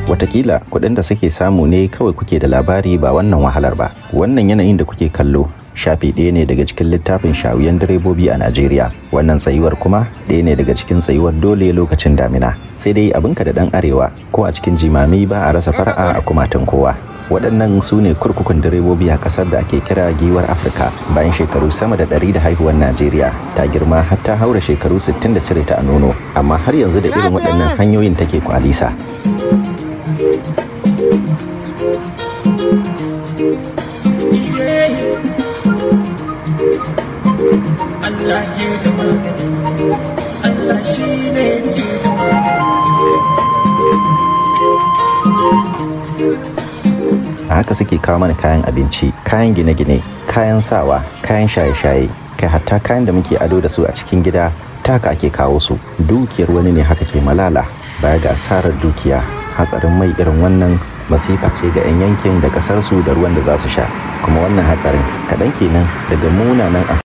watakila kuɗin da suke samu ne kawai kuke da labari ba wannan wahalar ba wannan yanayin da kuke kallo shafi ɗaya ne daga cikin littafin shawiyan direbobi a najeriya wannan tsayuwar kuma ɗaya ne daga cikin tsayuwar dole lokacin damina sai dai abinka da ɗan arewa ko a cikin jimami ba a rasa fara'a a kumatun kowa waɗannan su ne kurkukun direbobi a ƙasar da ake kira giwar afirka bayan shekaru sama da ɗari da haihuwar najeriya ta girma har ta haura shekaru 60 da cire ta a nono amma har yanzu da irin waɗannan hanyoyin take kwalisa Allah ke da magani Allah shi ne ke da a haka suke kawo mana kayan abinci kayan gine-gine kayan sawa kayan shaye-shaye kai hatta kayan da muke ado da su a cikin gida taka ake kawo su dukiyar wani ne haka ke malala baya ga asarar dukiya hatsarin mai irin wannan masifa ce ga 'yan yankin da kasar su da ruwan da za su sha kuma wannan hatsarin kaɗan kenan daga munanan